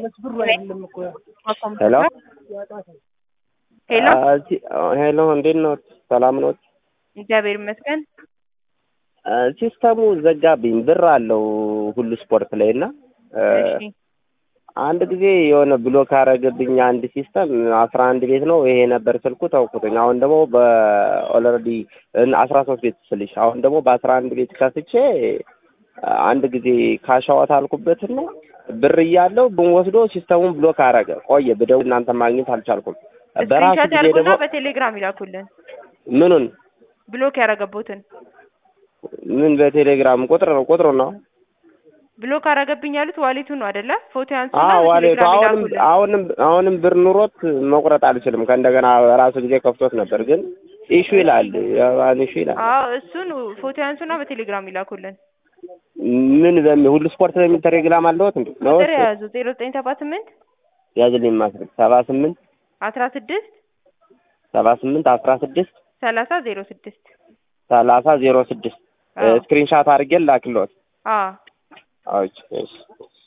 ሄሎ ሄሎ ሄሎ፣ እንዴት ነው? ሰላም ነው? እግዚአብሔር ይመስገን። ሲስተሙ ዘጋብኝ። ብር አለው ሁሉ ስፖርት ላይ እና እሺ አንድ ጊዜ የሆነ ብሎክ አረገብኝ አንድ ሲስተም አስራ አንድ ቤት ነው ይሄ ነበር ስልኩ ተውኩትኝ። አሁን ደግሞ በኦልሬዲ አስራ ሶስት ቤት ስልሽ አሁን ደግሞ በአስራ አንድ ቤት ከፍቼ አንድ ጊዜ ካሻዋት አልኩበትና ብር እያለው ብንወስዶ ሲስተሙን ብሎክ አረገ። ቆየ ብደውል እናንተ ማግኘት አልቻልኩም። በራሱ ስክሪንሾት ጊዜ ያርጉና ደግሞ በቴሌግራም ይላኩልን ምኑን ብሎክ ያረገቦትን ምን በቴሌግራም ቁጥር ነው ቁጥሩ ነው ብሎክ አረገብኝ ያሉት ዋሌቱ ነው አይደለ? ፎቶ ያንሱና አዎ ዋሌቱ በቴሌግራም አሁንም ይላኩልን። አሁንም አሁንም ብር ኑሮት መቁረጥ አልችልም። ከእንደገና ራሱ ጊዜ ከፍቶት ነበር፣ ግን ኢሹ ይላል የባን ኢሹ ይላል። አዎ እሱን ፎቶ ያንሱና በቴሌግራም ይላኩልን። ምን በሚ ሁሉ ስፖርት በሚል ቴሌግራም አለዎት እንዴ? ነው ቁጥር የያዙ ዜሮ ዘጠኝ ሰባ ስምንት ያዝልኝ ማስረግ ሰባ ስምንት አስራ ስድስት ሰባ ስምንት አስራ ስድስት ሰላሳ ዜሮ ስድስት ሰላሳ ዜሮ ስድስት አዎ ስክሪንሻት አድርጌ ላክልዎት። አዎ አዎ እሺ እሺ